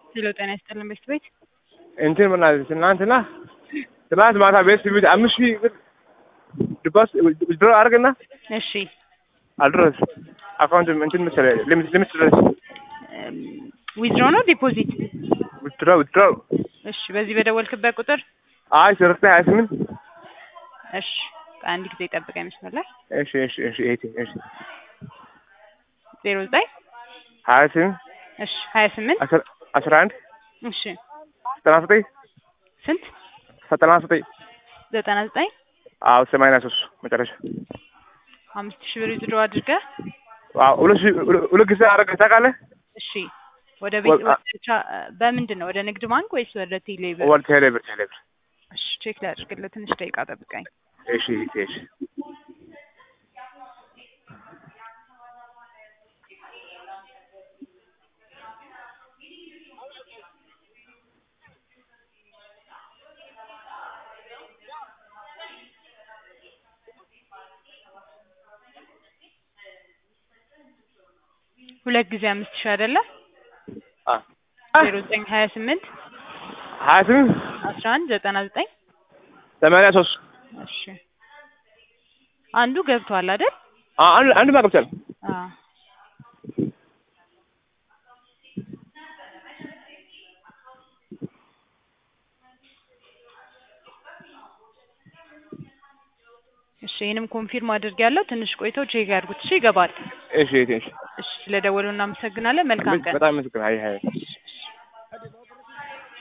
ሄሎ ጤና ይስጥልን ቤት ቤት እንትን ምናምን ትናንትና ትናንት ማታ ቤት ቤት አምስት ሺህ ብር ድባስ ድሮ አድርግና እሺ አልድረስ አካውንት እንትን መሰለህ ሊሚት ሊሚት ድረስ ዊዝድሮ ነው ዲፖዚት? ውድድሮ ውድድሮ እሺ በዚህ በደወልክበት ቁጥር አይ ስርተ ሀያ ስምንት እሺ አንድ ጊዜ ጠብቀኝ መስመር ላይ እሺ እሺ እሺ ኤቲ እሺ ዜሮ ዘጠኝ ሀያ ስምንት እሺ ሀያ ስምንት አስራ አስራ አንድ እሺ ዘጠና ዘጠኝ ስንት ዘጠና ዘጠኝ ዘጠና ዘጠኝ አዎ ሰማንያ ሶስት መጨረሻ አምስት ሺህ ብር ዊዝድሮ አድርገህ አዎ ሁለት ሺህ ሁለት ጊዜ አደረገህ ታውቃለህ? እሺ ወደ ቤት ወ- ወደ ቻ- በምንድን ነው ወደ ንግድ ባንክ ወይስ ወደ ቴሌ ብር? ወደ ቴሌብር ቴሌብር እሺ ቼክ ላድርግልህ ትንሽ ደቂቃ ጠብቀኝ። እሺ እሺ እሺ ሁለት ጊዜ አምስት ሺህ አይደለ? አ ዜሮ ዘጠኝ ሀያ ስምንት ሀያ ስምንት አስራ አንድ ዘጠና ዘጠኝ ሰማንያ ሶስት እሺ አንዱ ገብቷል አይደል? አ- አንድ አንድ ማገብቻል አዎ እሺ ይህንም ኮንፊርም አድርጌያለሁ። ትንሽ ቆይተው ቼክ ያድርጉት። እሺ ይገባል። እሺ እሺ እሺ እሺ ስለደወሉ እናመሰግናለን። መልካም ቀን። በጣም ምስክር ሀይ ሀይ እሺ፣ እሺ።